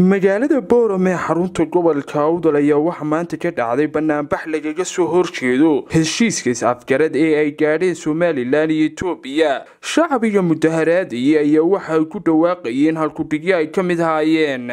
magaalada boorame ee xarunta gobolka awdal ayaa waxaa maanta ka dhacday banaanbax lagaga soo horjeedo heshiiska is-afgarad ee ay gaadheen somalilan iyo etoobiya shacbiga mudaharaadaya ayaa waxa ay ku dhawaaqayeen halkudhigyo ay ka mid ahaayeen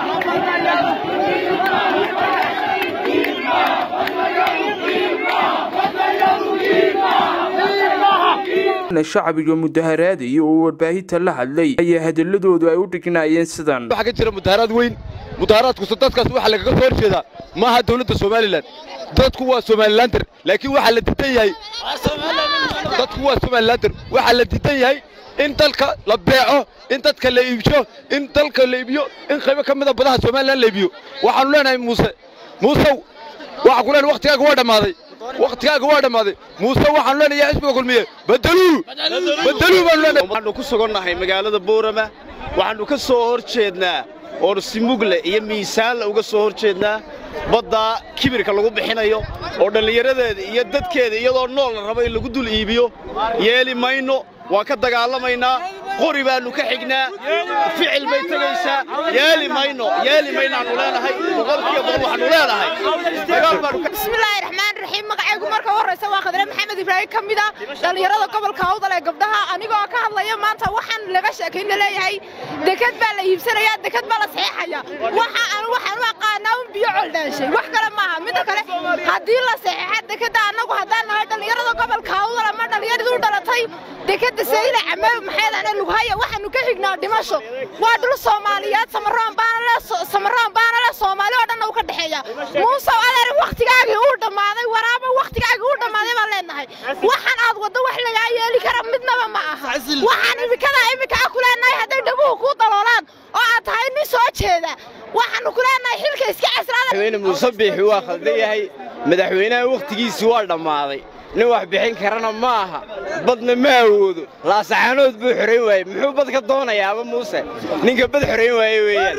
shacbiga mudaharaadaya oo warbaahinta la hadlay ayaa hadaladoodu ay u dhignaayeen sidan waxaa ka jira mudaharaad weyn mudaharaadkusa dadkaas waxaa lagaga soo horjeedaa maaha dawladda somalilan dadku waa somalilander laakiin waxaa la diidan yahay dadku waa somalilander waxaa la diidan yahay in dalka la beeco in dadka la iibsho in dalka la iibiyo in qaybo ka mida badaha somalilan la iibiyo waxaanu leenahay muuse muusow waxaa ku leenahay wakhtigaaga waa dhammaaday wakhtigaaga waa dhammaaday muuse waxaanu leenahay xisbiga kulmiye badeluu badeluu baanu leenahay waxaannu ku sugannahay magaalada boorama waxaannu ka soo hor jeednaa oonu si mugle iyo miisaanla uga soo hor jeednaa baddaa kibirka lagu bixinayo oo dhallinyaradeeda iyo dadkeeda iyadoo nool la rabo in lagu dul iibiyo yeeli mayno waan ka dagaalamaynaa qori baannu ka xignaa ficil bay tegaysaa yeeli mayno yeeli maynaannu leenahay boqolkiiba boqol waxaannu leenahay dagaal baannu ka bismillaahi raxmaan raxiim magacaygu marka horraysa waa khadre maxamed ibraahim ka mid a dhallinyarada gobolka awdal ee gabdhaha anigoo ka hadlaya maanta waxaan laga sheekayna leeyahay dekad baa la iibsanayaa dekad baa la saxeexaya waxa aan waxaan u aqaanaa un biyo coldhaanshay wax kale maaha midda kale haddii la saxeexa dekadda annagu haddaan nahay dhallinyarada gobolka awdal ama dhallinyaradii u dhalatay dekadda sayla came maxaydana lughaya waxaanu ka xignaa dhimasho waa dhul soomaaliyeed samaroon baana le samaroon baana le soomaali oo dhanna u ka dhexeeya muusow adeer wakhtigaagii uu dhammaaday waraaba wakhtigaagii uu dhammaaday baan leenahay waxaan aad waddo wax lagaa yeeli kara midnaba ma aha waxaan imikadaa imika ku leenahay hadday dhabuhu kuu daloolaan oo aad tahay nin soo jeeda waxaanu ku leenahay xilka iska casraada madaxweyne muuse biixi waa khaldan yahay madaxweynaha wakhtigiisii waa dhammaaday nin wax bixin karana ma aha badna ma awoodo laasaxaanood buu xorayn waayey muxuu bad ka doonayaaba muuse ninka bad xorayn waaye weeyaan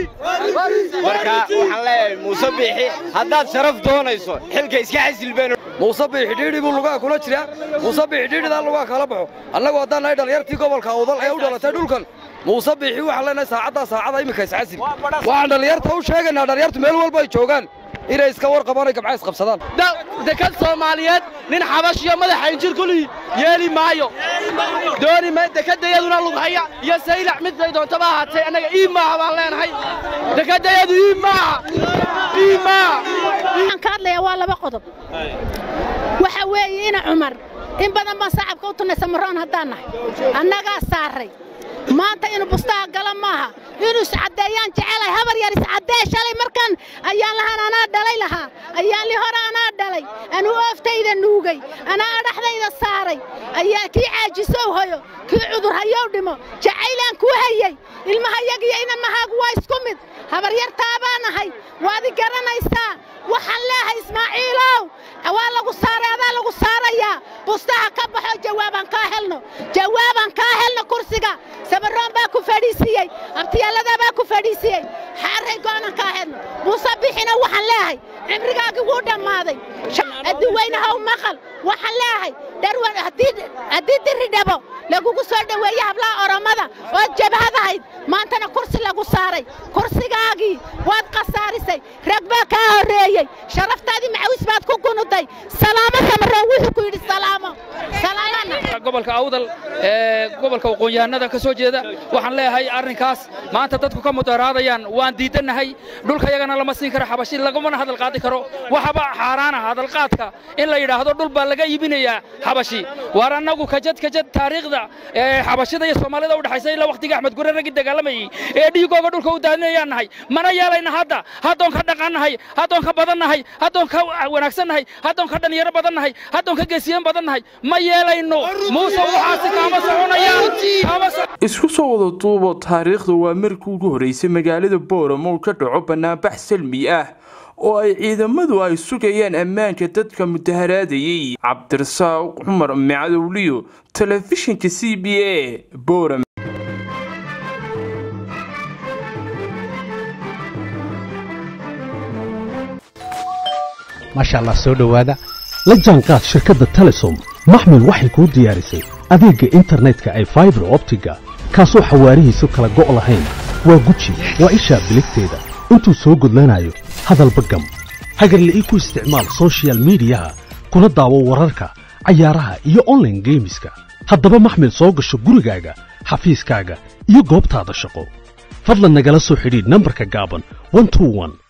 marka waxaan leeyahay muuse biixi haddaad sharaf doonayso xilka iska xasil been muuse biixi dhiidhi buu lugaha kula jiraa muuse biixi dhiidhidaa lugaha kala baxo annagu haddaan nahay dhallinyartii gobolka awdal ee u dhalatay dhulkan muuse biixi waxaan leenahay saacaddaa saacada iminka isxasil waxaan dhallinyarta u sheegaynaa dhallinyartu meel walba ay joogaan inay iska war qabaan ay gabca isqabsadaan dekad soomaaliyeed nin xabashiyo madaxa injir kulii yeeli maayo dooni ma dekedayaduna lughaya iyo saylac mid bay doontaba ahaatay annaga ii maaha baan leenahay dekedayadu ii maaha ii maaha waxaan ka hadlayaa waa laba qodob waxa weeye ina cumar in badan baan sacabka u tunnay samaroon haddaan nahay annagaa saarray maanta inuu bustaha gala maaha inuu iscaddeeyaan jecelay habar yar iscaddee shalay markan ayaan lahaan anaa dhalay lahaa ayaan li hore anaa dhalay anuu ooftayda nuugay anaa adhaxdayda saaray ayaa kii caajisow hayo kii cudur hayow dhimo jacaylaan kuu hayey ilmahayagiyo inamahaagu waa isku mid habaryartaabaa nahay waadi garanaysaa waxaan leehay ismaaciilow waa lagu saaray adaa lagu saarayaa bustaha ka baxo jawaabaan kaa helno jawaabaan kaa helno kursiga samaroon baa ku fadhiisiiyey abtiyaaladaa baa ku fadhiisiiyey xaaray go'anan kaa helno muuse bixina waxaan leehay cimrigaagii wuu dhammaaday adduweynahow maqal waxaan leehay dharwan haddii diri dhabo lagugu soo dhoweeye hablaha oromada ood jabhadahayd maantana kursi lagu saaray kursigaagii waad khasaarisay rag baa kaa horreeyey sharaftaadii macawis baad ku gunuday salaamo samaroon wuxuu ku yidhi salaamo gobolka awdal ee gobolka aqoon-yahanada ka soo jeeda waxaan leeyahay arrinkaas maanta dadku ka mudaharaadayaan waan diidannahay dhulkayagana lama siin karo xabashi lagamana hadal qaadi karo waxaba xaaraana hadalqaadka in la yidhaahdo dhul baa laga iibinayaa xabashi waar annagu kajad kajad taariikhda ee xabashida iyo soomaalida u dhexaysa ilaa wakhtiga axmed gure raggii dagaalamayey ee dhiigooga dhulka u daadinayaan nahay mana yeelayna hadda haddoon ka dhaqannahay haddoon ka badannahay haddoon ka wanaagsannahay haddoon ka dhallinyaro badannahay haddoon ka geesiyan badannahay ma yeelayno muuse waxaasi kaama soconayaan isku soo wada duubo taariikhda waa markii ugu horreysay magaalada booramo uu ka dhaco banaanbax salmi ah oo ay ciidamadu ay sugayaan ammaanka dadka mudaharaadayey cabdirasaaq cumar macadowliyo telefishinka c b a boorame maasha allah soo dhowaada la jaanqaad shirkadda telesom maxmil waxay kuu diyaarisay adeegga internetka ay faibar optiga kaasoo xawaarihiisu kala go' lahayn waa guji waa ishaa biligteeda intuu soo gudlanayo hadalba gam hagarle ii ku isticmaal soshiyal miidiyaha kuna daawo wararka cayaaraha iyo onlaine geemiska haddaba maxmil soo gasho gurigaaga xafiiskaaga iyo goobtaada shaqo fadlan nagala soo xidhiidh nambarka gaaban